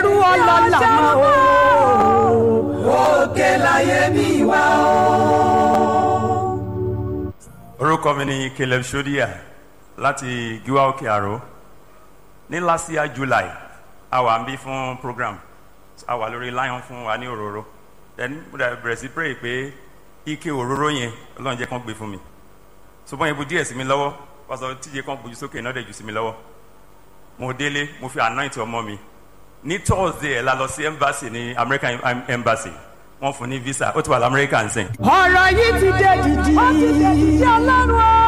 ẹrú ọlọ́lá mọ́ o. òkè láyé mi wá o. orúkọ mi ni caleb shodia láti giwa òkè àró ní last year july a wà ń bí fún program a wà lórí lion fún wa ní òróró then mo dà bẹ̀rẹ̀ sí pray pé ike òróró yẹn ọlọ́run jẹ́ kán gbé fún mi ṣùgbọ́n yẹn bu díẹ̀ sí mi lọ́wọ́ pásọ tíye kan gbójú sókè náà dẹ̀ jù sí mi lọ́wọ́ mo délé mo fi anoint ọmọ mi ní thursday ẹ̀ la lọ sí embassy ní american embassy wọ́n fún ní visa ó ti wà lamẹ́ríkà ń sìn. ọ̀rọ̀ yìí ti dé dìdì. ó ti dé dìdì ọlọ́run o.